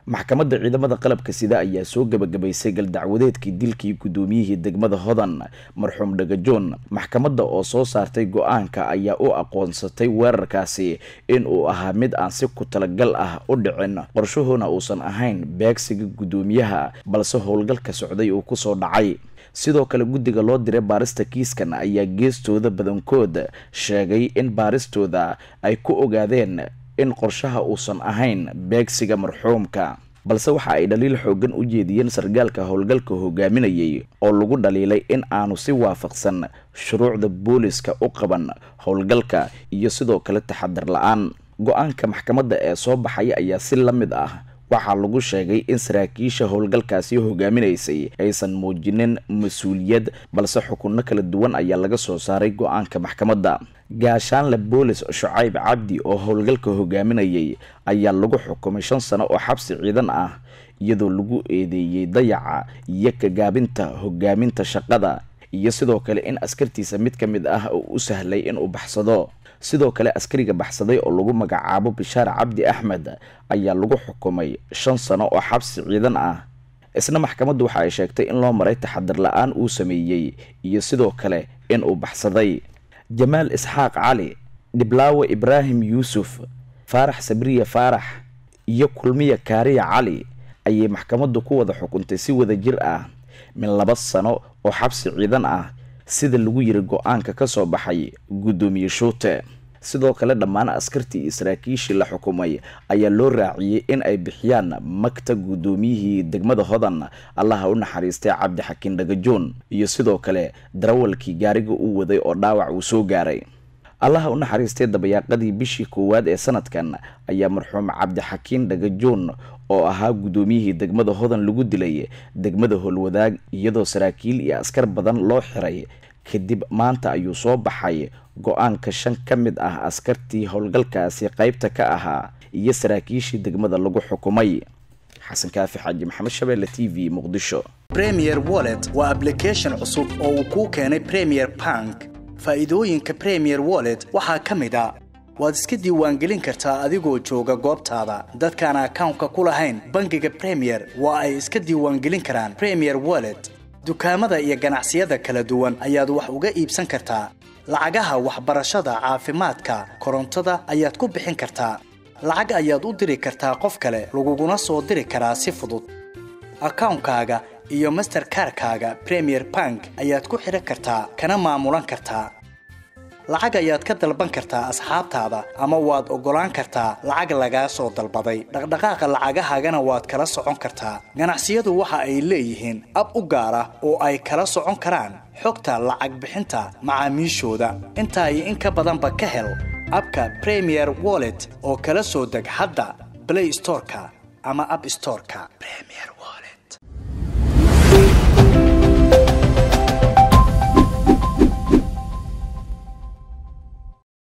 maxkamadda ciidamada qalabka sida ayaa soo gebagabaysay galdacwadeedkii dilkii guddoomiyihii degmada hodan marxuum dhagajoon maxkamadda oo soo saartay go-aanka ayaa u aqoonsatay weerarkaasi in uu ahaa mid aan si ku talagal ah u dhicin qorshahoona uusan ahayn beegsiga guddoomiyaha balse howlgalka socday uu kusoo dhacay sidoo kale guddiga loo diray baarista kiiskan ayaa geestooda badankood sheegay in baaristooda ay ku ogaadeen in qorshaha uusan ahayn beegsiga marxuumka balse waxa ay dhaliil xoogan u jeediyeen sargaalka howlgalka hogaaminayay oo lagu dhaliilay in aanu si waafaqsan shuruucda booliska u qaban howlgalka iyo sidoo kale taxadar la-aan go-aanka maxkamadda ee soo baxaya ayaa si la mid ah waxaa lagu sheegay in saraakiisha howlgalkaasi hogaaminaysay aysan muujinin mas-uuliyad balse xukunno kala duwan ayaa laga soo saaray go-aanka maxkamadda gaashaanle boolis shucayb cabdi oo howlgalka hogaaminayay ayaa lagu xukumay shan sano oo xabsi ciidan ah iyadoo lagu eedeeyey dayaca iyo kagaabinta hogaaminta shaqada iyo sidoo kale in askartiisa mid ka mid ah uu u sahlay inuu baxsado sidoo kale askariga baxsaday oo lagu magacaabo bishaar cabdi axmed ayaa lagu xukumay shan sano oo xabsi ciidan ah isna maxkamaddu waxa ay sheegtay in loo maray taxadar la-aan uu sameeyey iyo sidoo kale in uu baxsaday jamaal isxaaq cali dhiblaawe ibraahim yuusuf faarax sabriya faarax iyo kulmiya kaariya cali ayay maxkamaddu ku wada xukuntay si wada jir ah min laba sano oo xabsi ciidan ah sida lagu yiri go-aanka ka soo baxay guddoomiye shuute sidoo kale dhammaan askartii iyo saraakiishii la xukumay ayaa loo raaciyey in ay bixiyaan magta guddoomiyihii degmada hodan allaha u naxariistay cabdixakiin dhagajoon iyo sidoo kale darawalkii gaariga uu waday oo dhaawac uu soo gaaray allaha u naxariistay dabayaaqadii bishii koowaad ee sanadkan ayaa marxuum cabdixakiin dhagajoon oo ahaa guddoomiyihii degmada hodan lagu dilay degmada howlwadaag iyadoo saraakiil iyo askar badan loo xiray kadib maanta ayuu soo baxay go-aanka shan ka mid ah askartii howlgalkaasi qaybta ka ahaa iyo saraakiishii degmada lagu xukumay xasan kaafi xaaji maxamed shabeelle t v muqdisho premier wallet waa ablication cusub oo uu kuu keenay premier bank faa'iidooyinka premier wallet waxaa ka mid a waad iska diiwaangelin kartaa adigoo jooga goobtaada dadkaan akawnka ku lahayn bangiga premier waa ay iska diiwaangelin karaan premier wallet dukaamada iyo ganacsiyada kala duwan ayaad wax uga iibsan kartaa lacagaha waxbarashada caafimaadka korontada ayaad ku bixin kartaa lacag ayaad u diri kartaa qof kale laguguna soo diri karaa si fudud akawnkaaga iyo masterkarkaaga premier bank ayaad ku xidhan kartaa kana maamulan kartaa lacag ayaad ka dalban kartaa asxaabtaada ama waad oggolaan kartaa lacag lagaa soo dalbaday dhaqdhaqaaqa lacagahaagana waad kala socon kartaa ganacsiyadu waxa ay leeyihiin ab u gaar ah oo ay kala socon karaan xogta lacag bixinta macaamiishooda intaa iyo in ka badanba ka hel abka premier wallet oo kala soo deg hadda blay storeka ama ab storeka